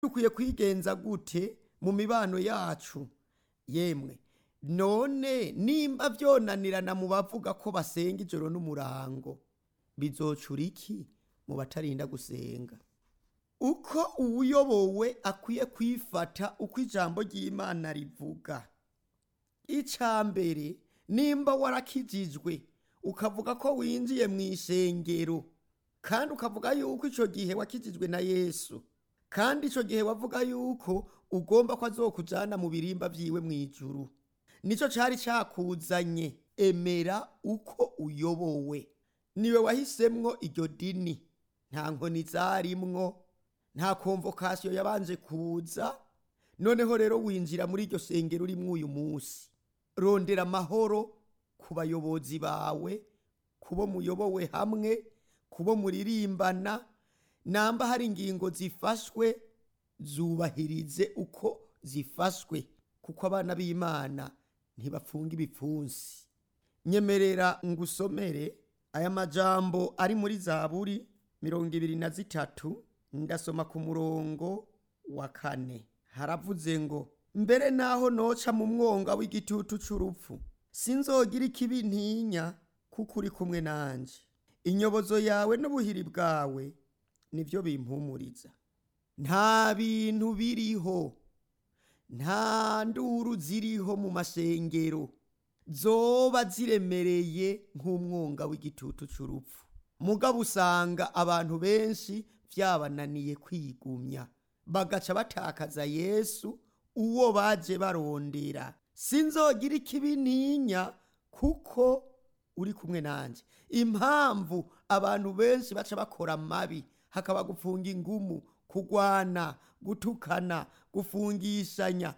dukwiye kwigenza gute mu mibano yacu yemwe none nimba vyonanirana mu bavuga ko basenga ijoro n'umurango bizocura iki mu batarinda gusenga uko uwuyobowe akwiye kwifata uko ijambo ry'imana rivuga ica mbere nimba warakijijwe ukavuga ko winjiye mu ishengero kandi ukavuga yuko ico gihe wakijijwe na yesu kandi ico gihe wavuga yuko ugomba ko azokujana mu birimba vyiwe mw'ijuru nico cari cakuzanye emera uko uyobowe niwe wahisemwo iryo dini nta nkoni zarimwo nta konvokasiyo yabanje kuza noneho rero winjira muri iryo sengero urimwo uyu munsi rondera amahoro ku bayobozi bawe kubo muyobowe hamwe kubo muririmbana namba hari ingingo zifashwe zubahirize uko zifashwe kuko abana b'imana ntibapfunga ibipfunsi nyemerera ngusomere aya majambo ari muri zaburi mirongo ibiri na zitatu ndasoma ku murongo wa kane haravuze ngo mbere naho noca mu mwonga w'igitutu c'urupfu sinzogira ikibi ntinya kuko uri kumwe nanje inyobozo yawe n'ubuhiri bwawe nibyo bimpumuriza nta bintu biriho nta nduru ziriho mu masengero zoba ziremereye nk'umwonga w'igitutu c'urupfu mugabo usanga abantu benshi vyabananiye kwigumya bagaca batakaza yesu uwo baje barondera sinzogira ikibi ntinya kuko uri kumwe nanje impamvu abantu benshi baca bakora amabi hakaba gufunga ingumu kugwana gutukana gufungishanya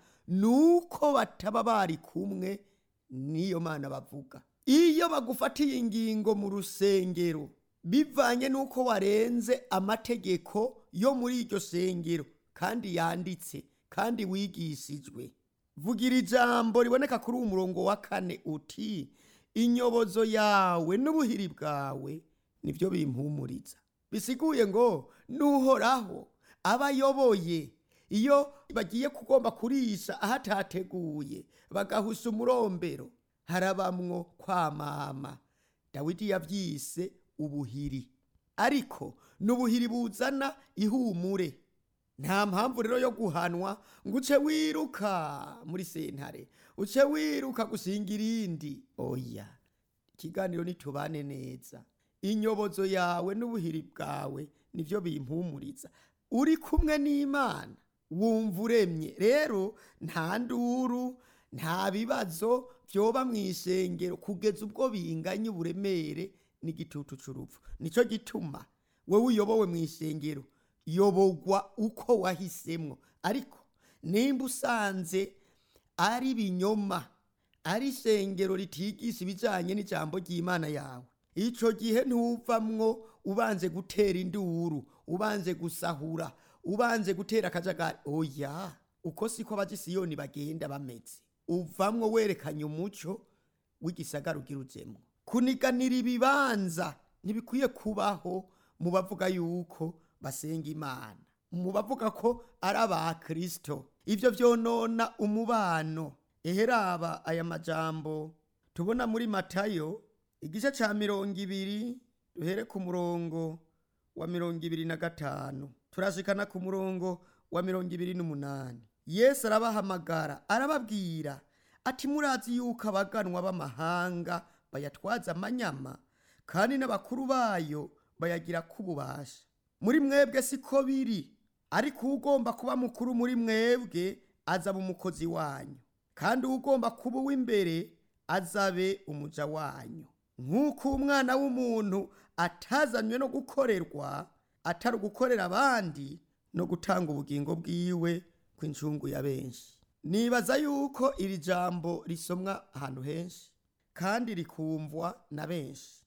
nuko bataba bari kumwe niyo mana bavuga iyo bagufatiye ingingo mu rusengero bivanye nuko warenze amategeko yo muri iryo sengero kandi yanditse kandi wigishijwe vugira ijambo riboneka kuri uwo murongo wa kane uti inyobozo yawe n'ubuhiri bwawe nibyo bimpumuriza bisiguye ngo nuhoraho aba ayoboye iyo bagiye kugomba kurisha ahatateguye bagahusha umurombero harabamwo kwamama dawidi yavyise ubuhiri ariko n'ubuhiri buzana ihumure nta mpamvu rero yo guhanwa ngo uce wiruka muri sentare uce wiruka gusinga irindi oya ikiganiro nitubane neza inyobozo yawe n'ubuhiri bwawe nivyo bimpumuriza uri kumwe n'imana wumva uremye rero nta nduru nta bibazo vyoba mu ishengero kugeza ubwo binganya uburemere n'igitutu c'urupfu nico gituma wewe uyobowe mu ishengero yobogwa uko wahisemwo ariko nimba usanze ari binyoma ari ishengero ritigisha ibijanye n'ijambo ry'imana yawe ico gihe ntuvamwo ubanze gutera induru ubanze gusahura ubanze gutera akajagari oya uko siko abajisiyoni bagenda bameze uvamwo werekanye umuco w'igisagara ugira ujemwo kuniganira ibibanza ntibikwiye kubaho mu bavuga yuko basenga imana mu bavuga ko ari abakristo ivyo vyonona umubano eheraba aya majambo tubona muri matayo igice ca mirongo ibiri duhere ku murongo wa mirongo ibiri na gatanu turashikana ku murongo wa mirongo ibiri n'umunani yesu arabahamagara arababwira ati murazi yuko abaganwa b'amahanga bayatwaza amanyama kandi n'abakuru bayo bayagira k'ububasha muri mwebwe siko biri ariko ugomba kuba mukuru muri mwebwe azaba umukozi wanyu kandi ugomba kuba uw'imbere azabe umuja wanyu nk'uko umwana w'umuntu atazanywe no gukorerwa atari ugukorera abandi no gutanga ubugingo bwiwe kw'incungu ya benshi nibaza yuko iri jambo risomwa ahantu henshi kandi rikumvwa na benshi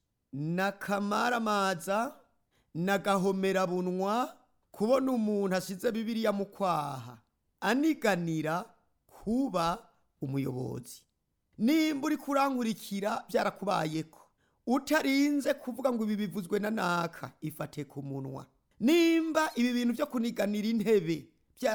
n'akamaramaza n'agahomerabunwa kubona umuntu asize bibiliya mu kwaha aniganira kuba umuyobozi nimba uri kurankurikira byarakubayeko utarinze kuvuga ngo ibi bivuzwe na naka ifate ku munwa nimba ibi bintu byo kuniganira intebe